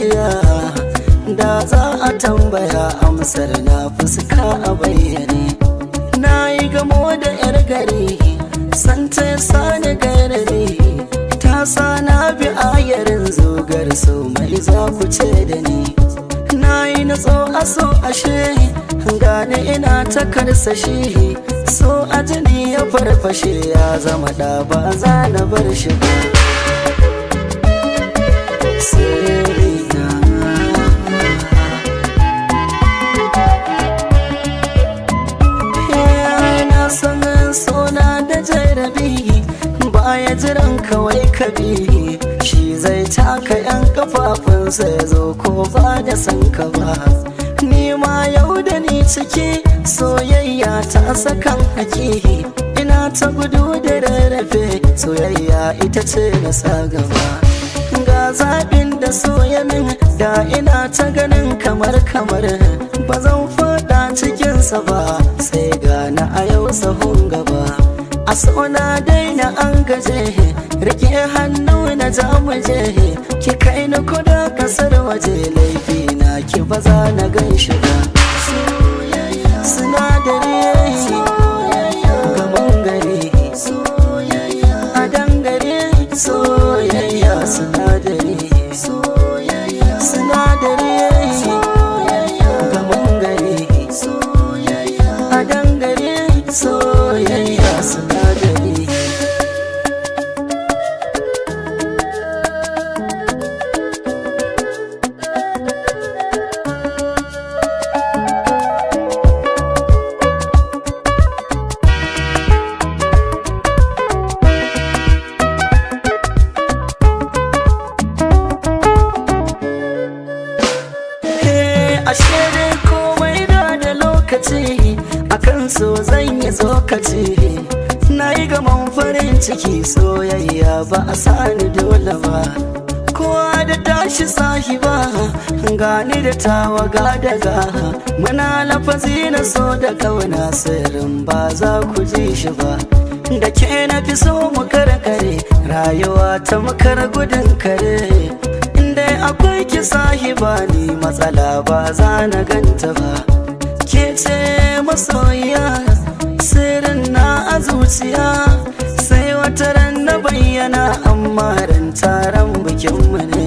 zuciya da za a tambaya amsar na fuska a bayyane na yi gamo da yar gari santa ya sani garari ta sa na bi ayarin zogar so mai za ku ce da ni na yi natso a so ashe gane ina ta karsashi so a jini ya farfashe ya zama da ba za na bar shi ba Sirrina. Eh, na san sona da jarabi baya jiran kawai kabi shi zai taka yan kafafunsa ya zo ko ba da san ka ba ni ma yau da ni ciki soyayya ta sakan haki ina ta gudu da rarrafe soyayya ita ce na sa gaba ga zaɓin da soya min da ina ta ganin kamar kamar ba zan faɗa cikinsa ba sai gana a yau sahun gaba a sona daina an gaje rike hannu na jamuje ki kai ni kuda kasar waje laifi na ki ba za na gan shi ba sinadari gaban gari a dangare soyayya sinadari sinadari gaban gari a dangare soyayya sinadari Eh, ashe dai komai da da lokaci akan so zan yi tsokaci na yi gaman farin ciki soyayya ba a sani dole ba kowa da tashi sahiba gani da tawaga daga muna lafazi na so da kauna sirrin ba za ku ji shi ba da ke na fi so mu karkare rayuwa ta makar gudun kare inda akwai ki sahiba ni matsala ba za na ganta ba ke ce masoyiya sirrin na a zuciya sai wata ran na bayyana amma ran taron bikinmu ne